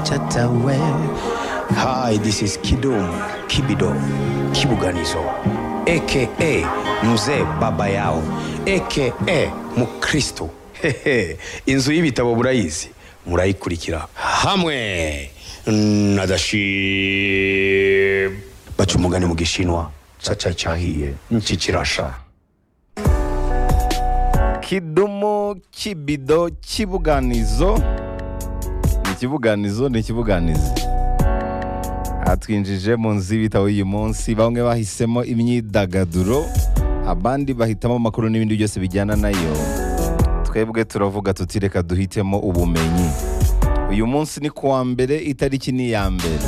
cata we hi this is kidum kibido kibuganizo aka mzee baba yao aka mukristo Hehe, inzu y'ibitabo murayizi murayikurikira hamwe na dashi baca umugani mu gishinwa caca cyahiye niki kirasha kidumu kibido kibuganizo ni ikibuganizo ni ikibuganizi atwinjije mu nzu y'ibitabo y'uyu munsi bamwe bahisemo imyidagaduro abandi bahitamo amakuru n'ibindi byose bijyana nayo twebwe turavuga tuti reka duhitemo ubumenyi uyu munsi ni kuwa mbere itariki ni iya mbere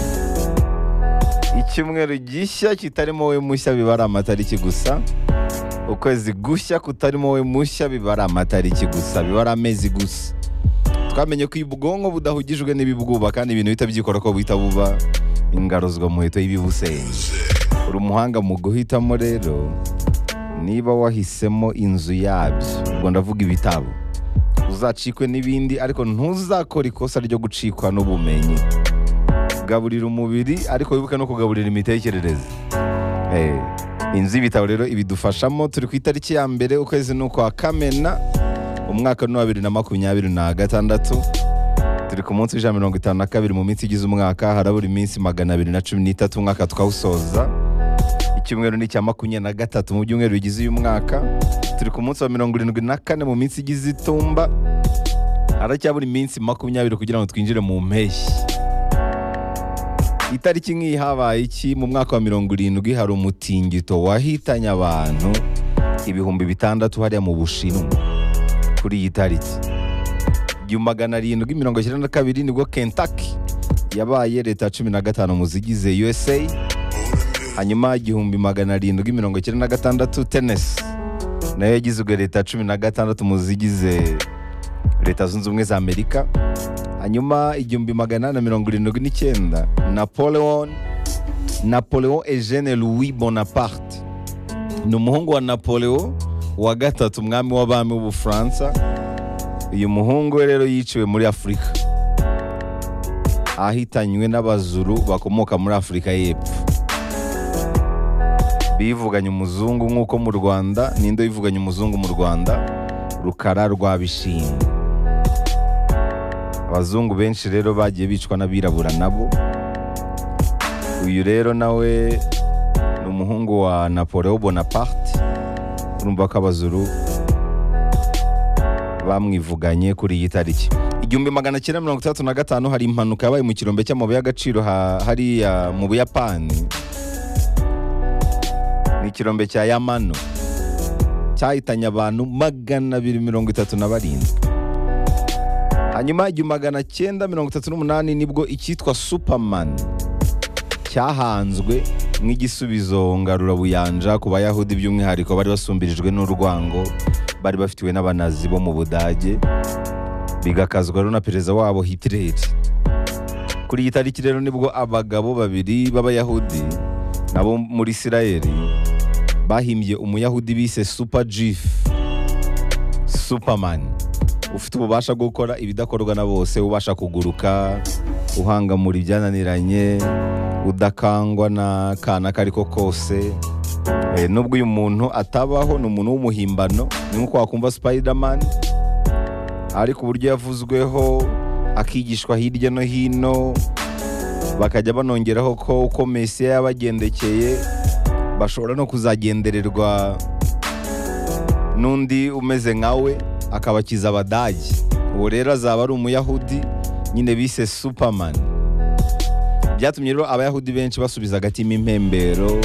icyumweru gishya kitarimo we mushya biba ari amatariki gusa ukwezi gushya kutarimo we mushya biba ari amatariki gusa biba ari amezi gusa twamenye ko ubwonko budahugijwe n'ibibwuba kandi ibintu bihita byikora ko buhita buba ingaruzwa muheto y'ibibusenge uri umuhanga mu guhitamo rero niba wahisemo inzu yabyo ubwo ndavuga ibitabo uzacikwe n'ibindi ariko ntuzakora ikosa ryo gucikwa n'ubumenyi kugaburira umubiri ariko wibuke no kugaburira imitekerereze Eh, inzu y'ibitabo rero ibidufashamo turi ku itariki ya mbere ukwezi ni ukwa kamena umwaka ni uwa bibiri na makumyabiri na gatandatu turi ku munsi w'ijana na mirongo itanu na kabiri mu minsi igize umwaka harabura iminsi magana abiri na cumi n'itatu umwaka twawusoza icyumweru ni icya makumyabiri na gatatu mu byumweru bigize uyu mwaka turi ku munsi wa mirongo irindwi na kane mu minsi igize itumba haracyabura iminsi makumyabiri kugira ngo twinjire mu mpeshyi itariki nk'iyi habaye iki mu mwaka wa mirongo irindwi hari umutingito wahitanye abantu ibihumbi bitandatu hariya mu bushinwa kuri iyi tariki igihumbi magana arindwi mirongo icyenda na kabiri nibwo kentaki yabaye leta ya cumi na gatanu mu zigize usa hanyuma igihumbi magana arindwi mirongo icyenda na gatandatu tenesi nayo yagizwe leta ya cumi na gatandatu mu zigize leta zunze ubumwe za amerika hanyuma igihumbi magana na mirongo irindwi n'icyenda napoleon napoleon eugene louis bonaparte ni umuhungu wa napoleon wa gatatu umwami w'abami w'ubufaransa uyu muhungu we rero yiciwe muri afurika ahitanywe n'abazuru bakomoka muri afurika y'epfo bivuganye umuzungu nk'uko mu rwanda ninde bivuganye umuzungu mu rwanda rukara rwa bishinga abazungu benshi rero bagiye bicwa n'abirabura nabo uyu rero nawe ni umuhungu wa napoleon bonaparte urumva ko abazuru bamwivuganye kuri iyi tariki igihumbi magana cyenda mirongo itandatu na gatanu hari impanuka yabaye mu kirombe cy'amabuye y'agaciro ha- hariya mu buyapani ni ikirombe cya yamano cyahitanye abantu magana abiri mirongo itatu na barindwi hanyuma igihumbi magana cyenda mirongo itatu n'umunani nibwo icyitwa superman cyahanzwe nk'igisubizo ngarurabuyanja ku bayahudi by'umwihariko bari basumbirijwe n'urwango bari bafitiwe n'abanazi bo mu budage bigakazwa rero na perezida wabo hitler kuri iyi tariki rero nibwo abagabo babiri b'abayahudi nabo muri isirayeli bahimbye umuyahudi bise super jif superman ufite ububasha bwo gukora ibidakorwa na bose ubasha kuguruka uhangamura ibyananiranye udakangwa n'akana ako ari ko kose Eh, nubwo uyu muntu atabaho ni umuntu w'umuhimbano ni nk'uko wakumva spiderman ariko uburyo yavuzweho akigishwa hirya no hino bakajya banongeraho ko uko mesiya yabagendekeye bashobora no kuzagendererwa n'undi umeze nkawe akabakiza abadage uwo rero azaba ari umuyahudi nyine bise superman byatumye rero abayahudi benshi basubiza agatima impembero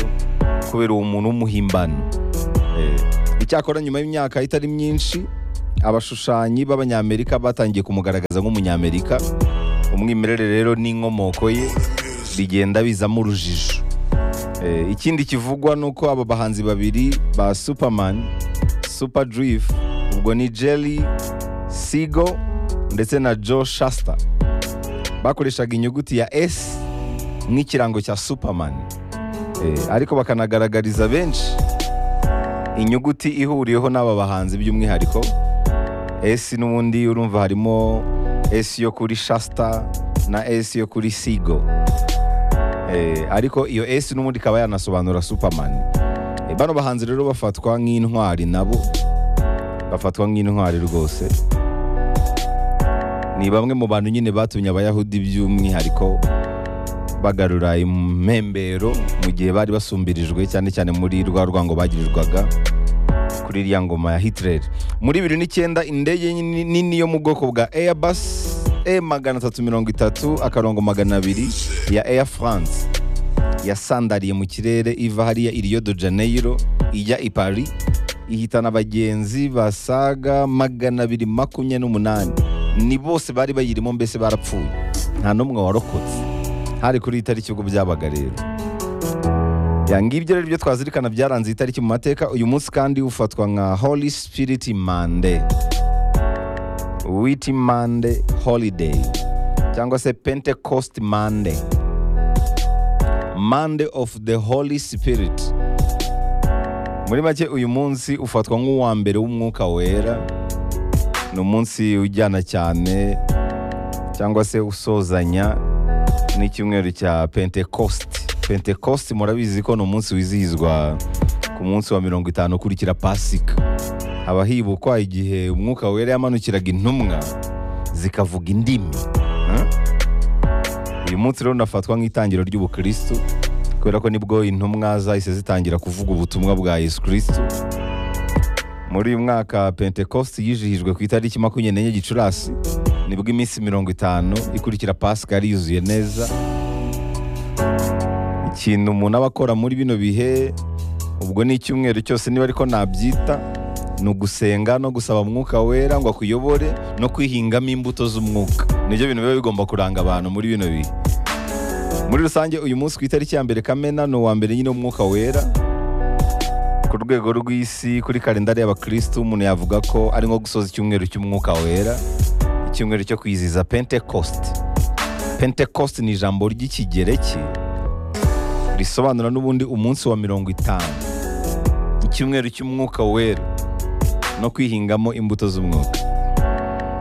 kubera uwo muntu w'umuhimbano Eh, icyakora nyuma y'imyaka itari myinshi abashushanyi b'abanyamerika batangiye kumugaragaza nk'umunyamerika umwimerere rero n'inkomoko ye bigenda bizamo urujijo Eh, ikindi kivugwa ni uko aba bahanzi babiri ba superman super drive ubwo ni jerry sigo ndetse na joe shasta bakoreshaga inyuguti ya s nk'ikirango cya superman Eh, ariko bakanagaragariza benshi inyuguti ihuriyeho n'aba bahanzi by'umwihariko S n'ubundi urumva harimo S yo kuri Shasta na S yo kuri Sigo Eh, ariko iyo S n'ubundi ikaba yanasobanura Superman Eh, bano bahanzi rero bafatwa nk'intwari nabo bafatwa nk'intwari rwose ni bamwe mu bantu nyine batumye abayahudi by'umwihariko bagarura impembero mu gihe bari basumbirijwe cyane cyane muri rwa rwango bagirirwaga kuri iriya ngoma ya Hitler muri bibiri n'icyenda indege nini nini yo mu bwoko bwa Airbus E magana atatu mirongo itatu akarongo magana abiri ya Air France yasandariye mu kirere iva hariya i Rio de Janeiro ijya i Paris ihitana abagenzi basaga magana abiri makumyabiri n'umunani ni bose bari bayirimo mbese barapfuye nta n'umwe warokotse hari kuri iyi tariki ubwo byabaga rero Ya, ngibyo rero ibyo twazirikana byaranze iyi tariki mu mateka uyu munsi kandi ufatwa nka Holy Spirit Monday Witty Monday Holiday cyangwa se Pentecost Monday Monday of the Holy Spirit muri make uyu munsi ufatwa nk'uwa mbere w'umwuka wera ni umunsi ujyana cyane cyangwa se usozanya n'icyumweru cya pentekosti pentekosti murabizi ko ni umunsi wizihizwa ku munsi wa mirongo itanu ukurikira pasika haba hibukwa igihe umwuka wera yamanukiraga intumwa zikavuga indimi Hmm? uyu munsi rero unafatwa nk'itangiro ry'ubukristu kubera ko nibwo intumwa zahise zitangira kuvuga ubutumwa bwa yesu kristu muri uyu mwaka pentekosti yijihijwe ku itariki makumyabiri n'enye gicurasi nibwo iminsi mirongo itanu ikurikira pasika yari yuzuye neza ikintu umuntu aba akora muri bino bihe ubwo ni icyumweru cyose niba ariko nabyita ni ugusenga no gusaba umwuka wera ngo akuyobore no kwihingamo imbuto z'umwuka nibyo bintu biba bigomba kuranga abantu muri bino bihe muri rusange uyu munsi ku itariki ya mbere kamena ni uwa mbere nyine w'umwuka wera ku rwego rw'isi kuri kalendari y'abakirisitu umuntu yavuga ko ari nko gusoza icyumweru cy'umwuka wera icyumweru cyo kwizihiza pentekosti pentekosti ni ijambo ry'ikigereki risobanura n'ubundi umunsi wa mirongo itanu icyumweru cy'umwuka wera no kwihingamo imbuto z'umwuka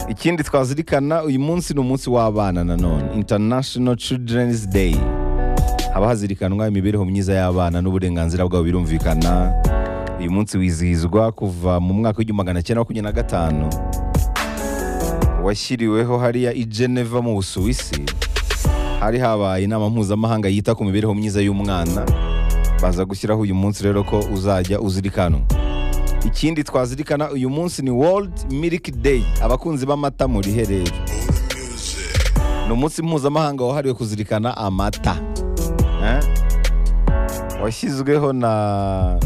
ikindi twazirikana uyu munsi ni umunsi w'abana nanone international children's day haba hazirikanwa imibereho myiza y'abana n'uburenganzira bwabo birumvikana uyu munsi wizihizwa kuva mu mwaka w'igihumbi magana cyenda makumyabiri na gatanu washyiriweho hariya i geneva mu busuwisi hari habaye inama mpuzamahanga yita ku mibereho myiza y'umwana baza gushyiraho uyu munsi rero ko uzajya uzirikanwa ikindi twazirikana uyu munsi ni world milk day abakunzi b'amata murihe rero ni umunsi mpuzamahanga wahariwe kuzirikana amata Eh? washyizweho na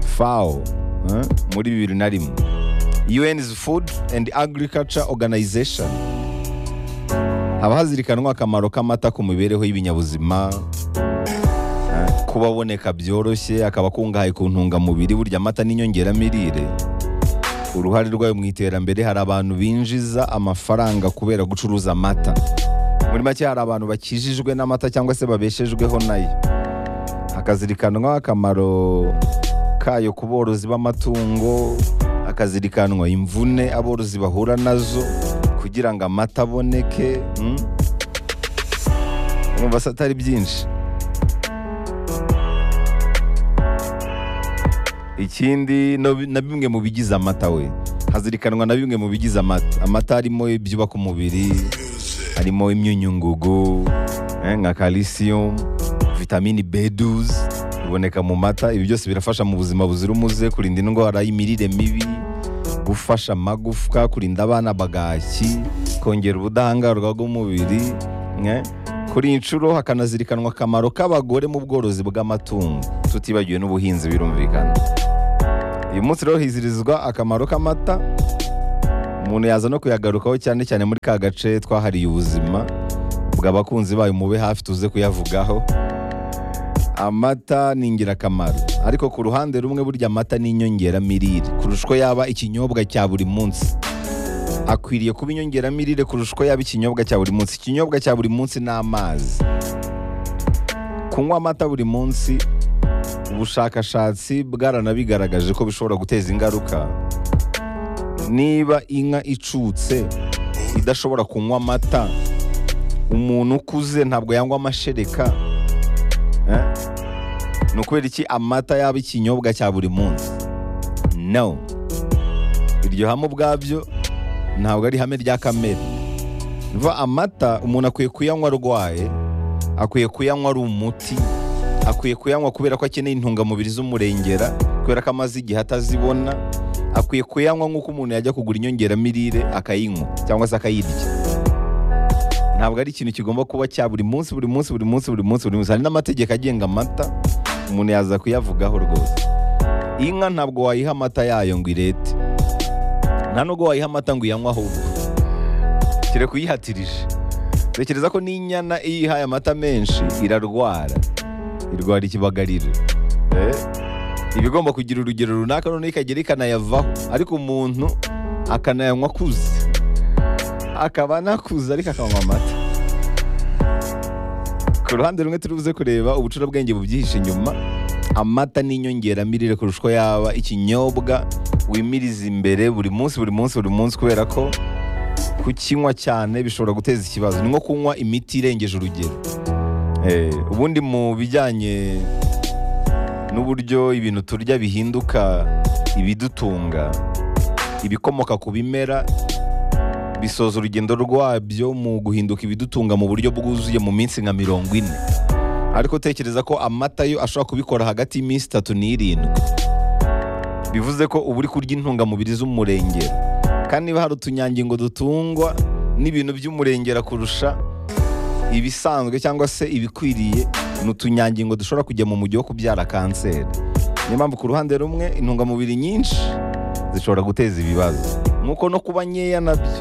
fao eh, muri bibiri na rimwe un's food and agriculture organization haba hazirikanwa akamaro k'amata ku mibereho y'ibinyabuzima eh, kuba aboneka byoroshye akaba akungahaye ku ntungamubiri burya amata n'inyongeramirire uruhare rwayo mu iterambere hari abantu binjiza amafaranga kubera gucuruza amata muri make hari abantu bakijijwe n'amata cyangwa se babeshejweho nayo hakazirikanwa akamaro kayo ku borozi b'amatungo hakazirikanwa imvune aborozi bahura nazo kugira ngo amata aboneke mm? Mwumva se atari byinshi ikindi no- na bimwe mu bigize amata we hazirikanwa na bimwe mu bigize amata amata harimo ibyubaka umubiri harimo imyunyungugu eh, nka calcium vitamini b12 iboneka mu mata ibi byose birafasha mu buzima buzira umuze kurinda indwara y'imirire mibi gufasha amagufwa kurinda abana bagaki kongera ubudahangarwa bw'umubiri eh. kuri inshuro hakanazirikanwa akamaro k'abagore mu bworozi bw'amatungo tutibagiwe n'ubuhinzi birumvikana uyu munsi rero hizirizwa akamaro k'amata umuntu yaza no kuyagarukaho cyane cyane muri ka gace twahariye ubuzima bw'abakunzi bayo mube hafi tuze kuyavugaho amata ni ingirakamaro ariko ku ruhande rumwe burya amata ni inyongeramirire kurusha uko yaba ikinyobwa cya buri munsi akwiriye kuba inyongeramirire kurusha uko yaba ikinyobwa cya buri munsi ikinyobwa cya buri munsi ni amazi kunywa amata buri munsi ubushakashatsi bwaranabigaragaje ko bishobora guteza ingaruka niba inka icutse idashobora kunywa amata umuntu ukuze ntabwo yanywa amashereka Eh? ni ukubera iki amata yaba ikinyobwa cya buri munsi no iryo hame ubwabyo ntabwo ari ihame rya kamere Vuba amata umuntu akwiye kuyanywa arwaye akwiye kuyanywa ari umuti akwiye kuyanywa kubera ko akeneye intungamubiri z'umurengera kubera ko amaze igihe atazibona akwiye kuyanywa nk'uko umuntu yajya kugura inyongeramirire akayinywa cyangwa se akayirya ntabwo ari ikintu kigomba kuba cya buri munsi buri munsi buri munsi buri munsi buri munsi hari n'amategeko agenga amata umuntu yaza kuyavugaho rwose inka ntabwo wayiha amata yayo ngo irete nta nubwo wayiha amata ngo uyanywe ahubwo kire kuyihatirije tekereza ko n'inyana iyo iyihaye amata menshi irarwara irwara ikibagariro Eh? iba igomba kugira urugero runaka noneho ikagera ikanayavaho ariko umuntu akanayanywa akuze akaba anakuze ariko akanywa amata ku ruhande rumwe turibuze kureba ubucurabwenge bubyihishe inyuma amata ni inyongeramirire kurusha uko yaba ikinyobwa wimiriza imbere buri munsi buri munsi buri munsi kubera ko kukinywa cyane bishobora guteza ikibazo ni nko kunywa imiti irengeje urugero Eh, ubundi mu bijyanye n'uburyo ibintu turya bihinduka ibidutunga ibikomoka ku bimera bisoza urugendo rwabyo mu guhinduka ibidutunga mu buryo bwuzuye mu minsi nka mirongo ine ariko tekereza ko amata yo ashobora kubikora hagati y'iminsi itatu n'irindwi bivuze ko uba uri kurya intungamubiri z'umurengera kandi niba hari utunyangingo dutungwa n'ibintu by'umurengera kurusha ibisanzwe cyangwa se ibikwiriye ni utunyangingo dushobora kujya mu mujyi wo kubyara kanseri niyo mpamvu ku ruhande rumwe intungamubiri nyinshi zishobora guteza ibibazo nk'uko no kuba nkeya nabyo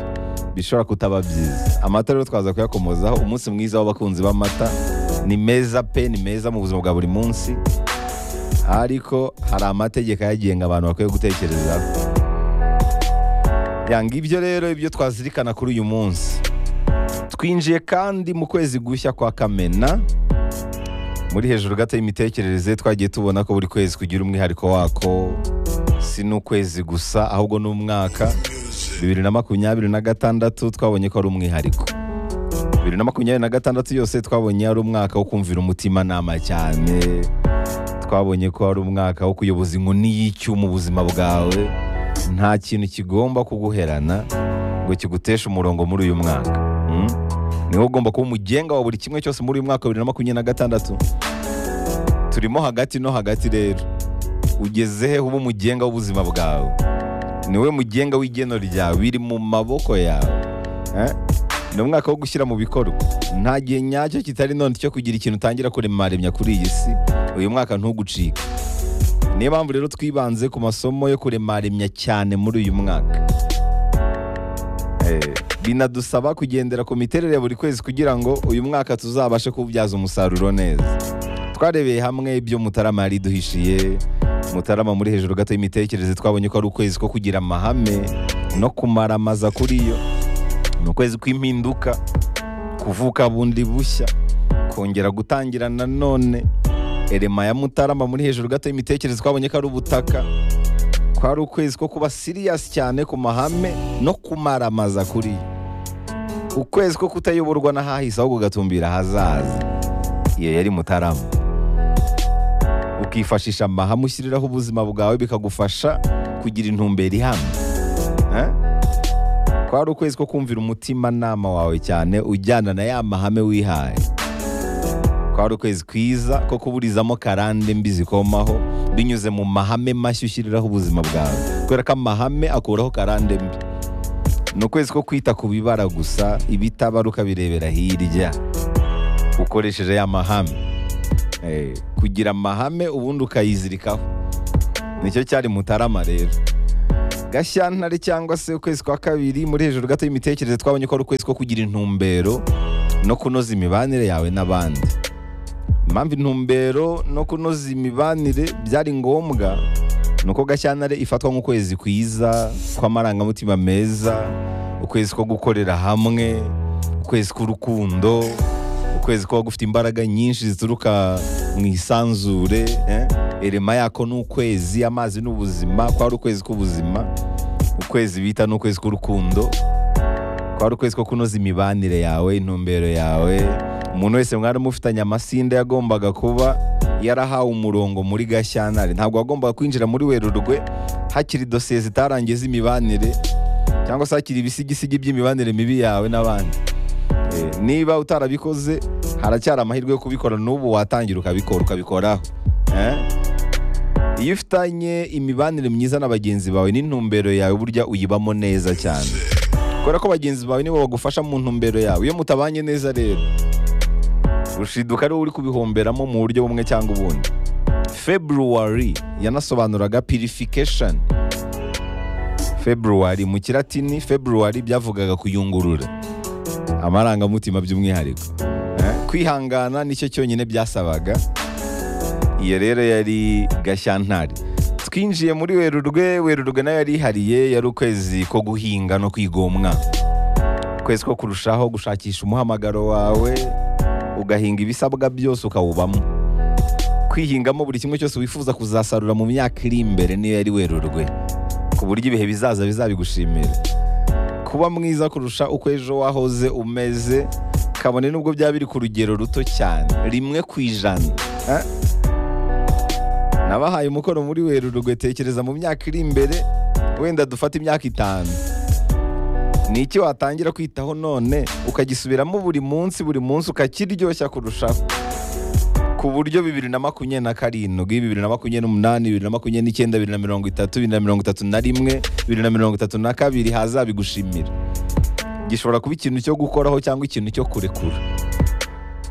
bishobora kutaba byiza amata rero twaza kuyakomozaho umunsi mwiza w'abakunzi b'amata ni meza pe ni meza mu buzima bwa buri munsi ariko hari amategeko ayagenga abantu bakwiye gutekerezaho yanga ibyo rero ibyo twazirikana kuri uyu munsi twinjiye kandi mu kwezi gushya kwa kamena muri hejuru gato y'imitekerereze twagiye tubona ko buri kwezi kugira umwihariko wako si n'ukwezi gusa ahubwo n'umwaka bibiri na makumyabiri na gatandatu twabonye ko ari umwihariko bibiri na makumyabiri na gatandatu yose twabonye ari umwaka wo kumvira umutimanama cyane twabonye ko ari umwaka wo kuyoboza inkoni y'icyo mu buzima bwawe nta kintu kigomba kuguherana ngo kiguteshe umurongo muri uyu mwaka Mm? ni wowe ugomba kuba umugenga wa buri kimwe cyose muri uyu mwaka wa bibiri na makumyabiri na gatandatu turimo hagati no hagati rero ugeze he uba umugenga w'ubuzima bwawe ni wowe mugenga w'igeno ryawe biri mu maboko yawe Eh? ni umwaka wo gushyira mu bikorwa nta gihe nyacyo kitari none cyo kugira ikintu utangira kuremaremya kuri iyi si uyu mwaka ntugucike niyo mpamvu rero twibanze ku masomo yo kuremaremya cyane muri uyu mwaka Eh, binadusaba kugendera ku miterere ya buri kwezi kugira ngo uyu mwaka tuzabashe kuwubyaza umusaruro neza twarebeye hamwe ibyo mutarama yari duhishiye mutarama muri hejuru gato y'imitekerereze twabonye ko ari ukwezi ko kugira amahame no kumaramaza kuri yo ni ukwezi kw'impinduka kuvuka bundi bushya kongera gutangira nanone erema ya mutarama muri hejuru gato y'imitekerereze twabonye ko ari ubutaka kwari ukwezi ko kuba siriyasi cyane ku mahame no kumaramaza kuri yo ukwezi ko kutayoborwa n'ahahise ahubwo ugatumbira ahazaza iyo yari mutarama ukifashisha amahame ushyiriraho ubuzima bwawe bikagufasha kugira intumbero ihamye Eh? kwari ukwezi ko kumvira umutimanama wawe cyane ujyana na ya mahame wihaye kwari ukwezi kwiza ko kuburizamo karande mbi zikomaho binyuze mu mahame mashya ushyiriraho ubuzima bwawe kubera ko amahame akuraho karande mbi ni ukwezi ko kwita ku bibara gusa ibitabaruka birebera hirya ukoresheje ya mahame Eh, kugira amahame ubundi ukayizirikaho nicyo cyari mutarama rero gashyantare cyangwa se ukwezi kwa kabiri muri hejuru gato y'imitekerereze twabonye ko ari ukwezi ko kugira intumbero no kunoza imibanire yawe n'abandi impamvu intumbero no kunoza imibanire byari ngombwa ni uko gashyantare ifatwa nk'ukwezi kwiza kw'amarangamutima meza ukwezi ko gukorera hamwe ukwezi k'urukundo ukwezi kuba gufite imbaraga nyinshi zituruka mu isanzure eh? erema yako ni ukwezi amazi ni ubuzima kwari ukwezi k'ubuzima ukwezi bita ni ukwezi k'urukundo kwari ukwezi ko kunoza imibanire yawe intumbero yawe umuntu wese mwari mufitanye amasinda yagombaga kuba yarahawe umurongo muri gashyantare ntabwo wagombaga kwinjira muri werurwe hakiri dosiye zitarangiye z'imibanire cyangwa se hakiri ibisigisigi by'imibanire mibi yawe n'abandi Eh, niba utarabikoze haracyari amahirwe yo kubikora n'ubu watangira ukabikora ukabikoraho Eh? iyo ufitanye imibanire myiza na bagenzi bawe n'intumbero yawe burya uyibamo neza cyane kubera ko bagenzi bawe nibo bagufasha mu ntumbero yawe iyo mutabanye neza rero rushiduka ariwe uri kubihomberamo mu buryo bumwe cyangwa ubundi february yanasobanuraga purification february mu kiratini february byavugaga kuyungurura amarangamutima by'umwihariko Eh, kwihangana nicyo cyonyine byasabaga iyo rero yari gashyantare twinjiye muri werurwe werurwe nayo yari ihariye yari ukwezi ko guhinga no kwigomwa ukwezi ko kurushaho gushakisha umuhamagaro wawe ugahinga ibisabwa byose ukawubamo kwihingamo buri kimwe cyose wifuza kuzasarura mu myaka iri imbere niyo yari werurwe ku buryo ibihe bizaza bizabigushimira kuba mwiza kurusha uko ejo wahoze umeze kabone nubwo byaba biri ku rugero ruto cyane rimwe ku ijana Eh? nabahaye umukoro muri werurwe tekereza mu myaka iri imbere wenda dufate imyaka itanu ni iki watangira kwitaho none ukagisubiramo buri munsi buri munsi ukakiryoshya kurushaho ku buryo bibiri na makumyabiri na karindwi bibiri na makumyabiri n'umunani bibiri na makumyabiri n'icyenda bibiri na mirongo itatu bibiri na mirongo itatu na rimwe bibiri na mirongo itatu na kabiri hazabigushimira gishobora kuba ikintu cyo gukoraho cyangwa ikintu cyo kurekura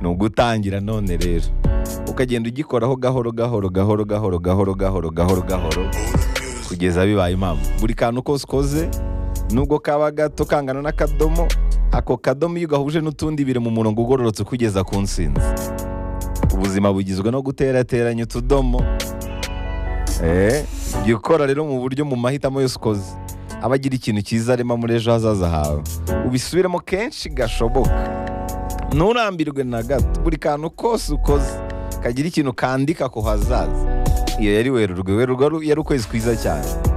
ni ugutangira none rero ukagenda ugikoraho gahoro gahoro gahoro gahoro gahoro gahoro gahoro gahoro kugeza bibaye impamvu buri kantu kose ukoze nubwo kaba gato kangana n'akadomo ako kadomo iyo ugahuje n'utundi biri mu murongo ugororotse ukugeza ku nsinzi ubuzima bugizwe no guterateranya utudomo Eh, jya ukora rero mu buryo mu mahitamo yose ukoze aba agira ikintu cyiza arema muri ejo hazaza hawe ubisubiremo kenshi gashoboka nturambirwe na gato buri kantu kose ukoze kagira ikintu kandika ku hazaza iyo yari werurwe werurwe yari ukwezi kwiza cyane